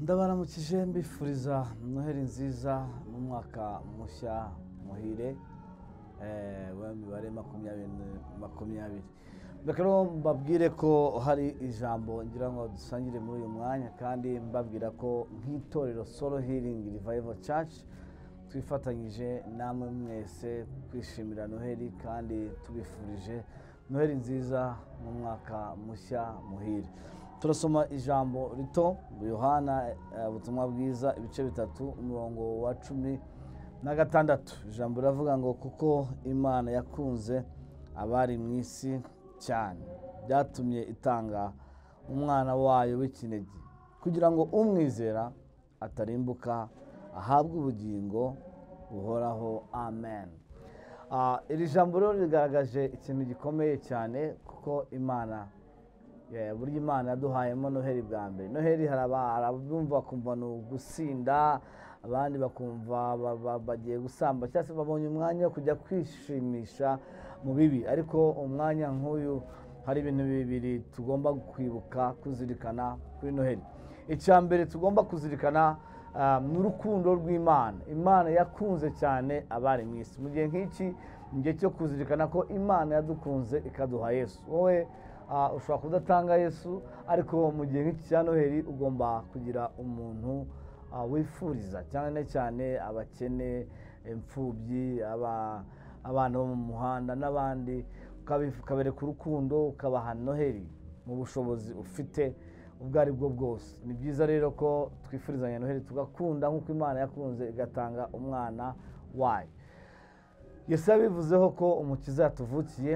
ndabaramukije mbifuriza noheli nziza n'umwaka mushya muhire eh, w'imibare makumyabiri makumyabiri reka rero mbabwire ko hari ijambo ngira ngo dusangire muri uyu mwanya kandi mbabwira ko nk'itorero solo healing revival church twifatanyije namwe mwese kwishimira noheli kandi tubifurije noheli nziza n'umwaka mushya muhire turasoma ijambo rito yohana eh, ubutumwa bwiza ibice bitatu umurongo wa cumi na gatandatu ijambo riravuga ngo kuko imana yakunze abari mu isi cyane byatumye itanga umwana wayo w'ikinege kugira ngo umwizera atarimbuka ahabwe ubugingo buhoraho amen Ah, iri jambo rero rigaragaje ikintu gikomeye cyane kuko imana Yeah, burya imana yaduhayemo noheli bwa mbere noheli hari aba- hari abumva bakumva ni ugusinda abandi bakumva ba- ba- bagiye gusamba cyangwa se babonye umwanya wo kujya kwishimisha mu bibi ariko umwanya nk'uyu hari ibintu bibiri tugomba kwibuka kuzirikana kuri noheli icya mbere tugomba kuzirikana ah, ni urukundo rw'imana imana yakunze cyane abari mu isi mu gihe nk'iki ni igihe cyo kuzirikana ko imana yadukunze ikaduha yesu wowe Ah, ushobora kudatanga yesu ariko mu gihe nk'iki cya noheli ugomba kugira umuntu ah, wifuriza cyane cyane abakene imfubyi aba- abana bo mu muhanda n'abandi ukabif- ukabereka urukundo ukabaha noheli mu bushobozi ufite ubwo ari bwo bwose ni byiza rero ko twifurizanya noheli tugakunda nk'uko imana yakunze igatanga umwana wayo yesu yabivuzeho ko umukiza yatuvukiye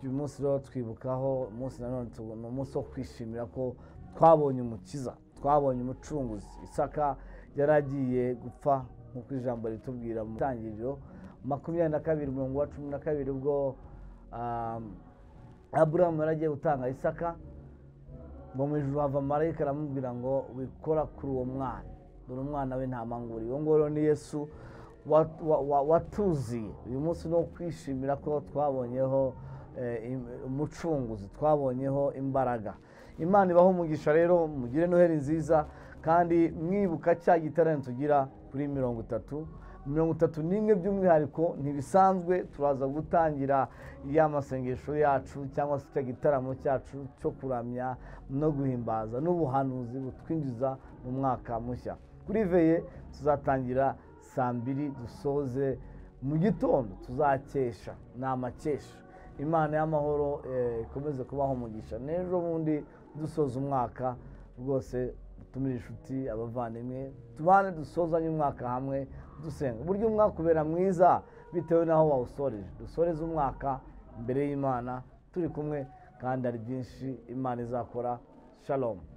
uyu munsi rero twibukaho umunsi nanone tu- ni umunsi wo kwishimira ko twabonye umukiza twabonye umucunguzi isaka yari agiye gupfa nk'uko ijambo ritubwira mu itangiriro makumyabiri na kabiri umurongo wa cumi na kabiri ubwo um, aburahamu yari agiye gutanga isaka ngo mu ijuru hava marayika aramubwira ngo wikora kuri uwo mwana dore umwana we nta manguri uwo ngoro ni yesu wa- wa- wa- watuziye uyu munsi ni uwo kwishimira ko twabonyeho eh, im- umucunguzi twabonyeho imbaraga imana ibaho umugisha rero mugire noheli nziza kandi mwibuka cya giterane tugira kuri mirongo itatu mirongo itatu n'imwe by'umwihariko ntibisanzwe turaza gutangira ya masengesho yacu cyangwa se icyo gitaramo cyacu cyo kuramya no guhimbaza n'ubuhanuzi butwinjiza mu mwaka mushya kuri veye tuzatangira saa mbiri dusoze mu gitondo tuzakesha ni amakesha imana y'amahoro eh, ikomeze kubaho umugisha n'ejo bundi dusoza umwaka rwose dutumire inshuti abavandimwe tubane dusozanye umwaka hamwe dusenga burya umwaka ubera mwiza bitewe n'aho wawusoreje dusoreze umwaka imbere y'imana turi kumwe kandi hari byinshi imana izakora shalom